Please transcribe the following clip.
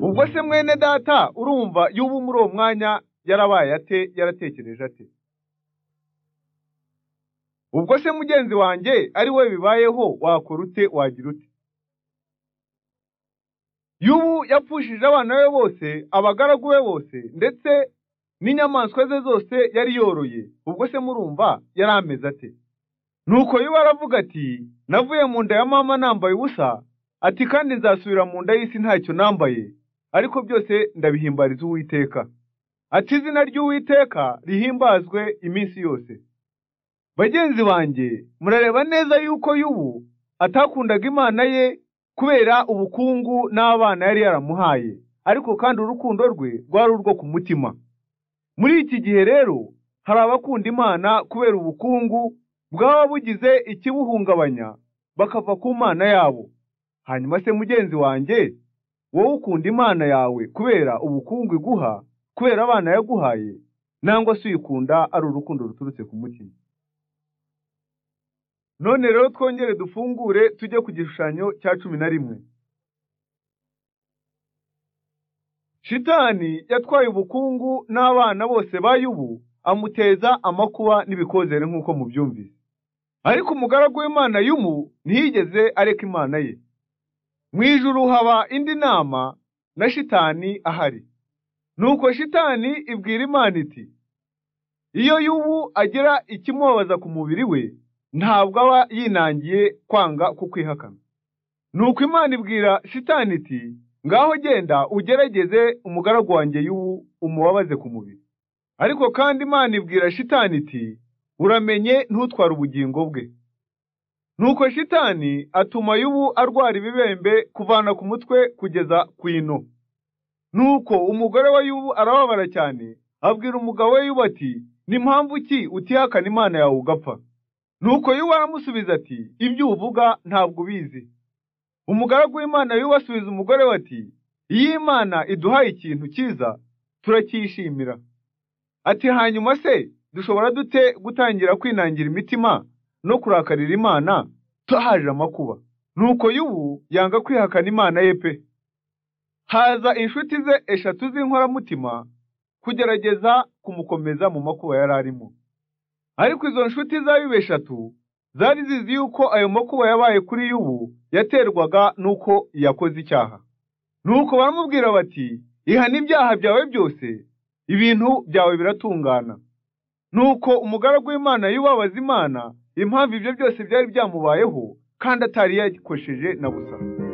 ubwo se mwene data urumva y'ubu muri uwo mwanya yarabaye ate yaratekereje ate ubwo se mugenzi wanjye ari we bibayeho wakora ute wagira ute y'ubu yapfushije abana be bose abagaragu be bose ndetse n'inyamaswa ze zose yari yoroye ubwo se murumva yari ameze ate nuko y'ubu aravuga ati navuye mu nda ya mama nambaye ubusa ati kandi nzasubira mu nda y'isi ntacyo nambaye ariko byose ndabihimbariza uwiteka ati izina ry'uwiteka rihimbazwe iminsi yose bagenzi banjye murareba neza yuko y'ubu atakundaga imana ye kubera ubukungu n'abana yari yaramuhaye ariko kandi urukundo rwe rwari urwo ku mutima muri iki gihe rero hari abakunda imana kubera ubukungu bwaba bugize ikibuhungabanya bakava ku mana yabo hanyuma se mugenzi wanjye wowe ukunda imana yawe kubera ubukungu iguha kubera abana yaguhaye nangwa se uyikunda ari urukundo ruturutse ku mutima none rero twongere dufungure tujye ku gishushanyo cya cumi na rimwe shitani yatwaye ubukungu n'abana bose ba yubu amuteza amakuba n'ibikozere nk'uko mubyumvise ariko umugaragu w'imana y'umu ntiyigeze areka imana ye mu ijuru haba indi nama na shitani ahari nuko shitani ibwira imana iti iyo y'ubu agira ikimubabaza ku mubiri we ntabwo aba yinangiye kwanga kukwihakana nuko imana ibwira shitani iti ngaho genda ugerageze umugaragu wanjye y'ubu umubabaze ku mubiri ariko kandi imana ibwira shitani iti uramenye ntutware ubugingo bwe nuko shitani atuma y'ubu arwara ibibembe kuvana ku mutwe kugeza ku ino nuko umugore we y'ubu arababara cyane abwira umugabo we y'ubu ati ni mpamvu ki utihakana imana yawe ugapfa nuko y'ubu aramusubiza ati ibyo uvuga ntabwo ubizi umugaragu w'imana y'ubu asubiza umugore we ati iyo imana iduhaye ikintu cyiza turacyishimira ati hanyuma se dushobora dute gutangira kwinangira imitima no kurakarira imana tuhaje amakuba nuko y'ubu yanga kwihakana imana ye pe haza inshuti ze eshatu z'inkoramutima kugerageza kumukomeza mu makuba yari arimo ariko izo nshuti za bibe eshatu zari zizi yuko ayo makuba yabaye kuri y'ubu yaterwaga n'uko yakoze icyaha nuko baramubwira bati ihana ibyaha byawe byose ibintu byawe biratungana nuko umugaragu w'imana y'ubabaza imana impamvu ibyo byose byari byamubayeho kandi atari yakosheje na gusa